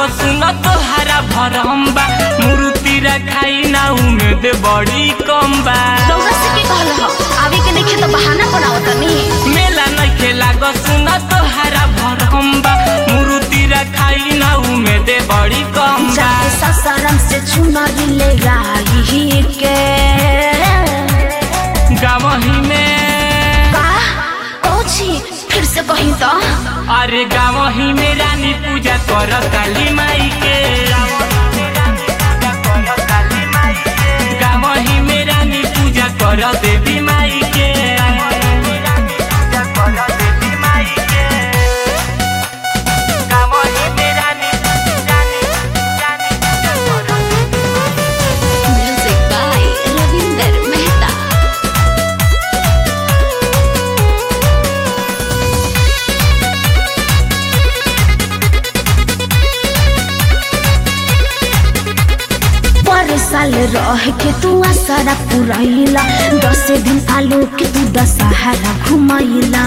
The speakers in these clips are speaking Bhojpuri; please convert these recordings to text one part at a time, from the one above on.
सुन तोहरा भरम बा मूर्ति रखाई ना उम्मीद बड़ी कम बा रउआ से के कहल ह आवे के नइखे तो बहाना बनावत तनी मेला नइखे लाग सुन तोहरा भरम बा मूर्ति रखाई ना उम्मीद बड़ी कम बा जाके ससरम से चुनरी ले आई के गावही में का ओछी फिर से कहीं तो अरे गावही में रानी पूजा कर काली माई के गावही में रानी पूजा कर देवी माई के गावही में रानी रानी रानी पूजा कर म्यूजिक बाय रविंदर मेहता पर साल रह के तू आसारा पुरैला दस दिन आलो के तू दशहरा घुमैला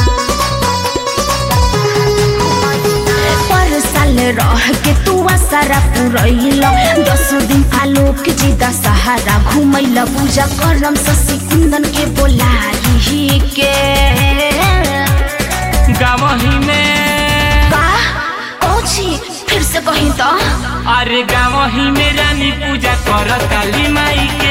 पर साल रह के तू आसारा पुरैला दस दिन आलो के जी दशहरा घुमैला पूजा करम शशि कुंदन के बोलाई के गावही में का ओछी फिर से कहीं तो अरे गावही में रानी पूजा कर काली माई के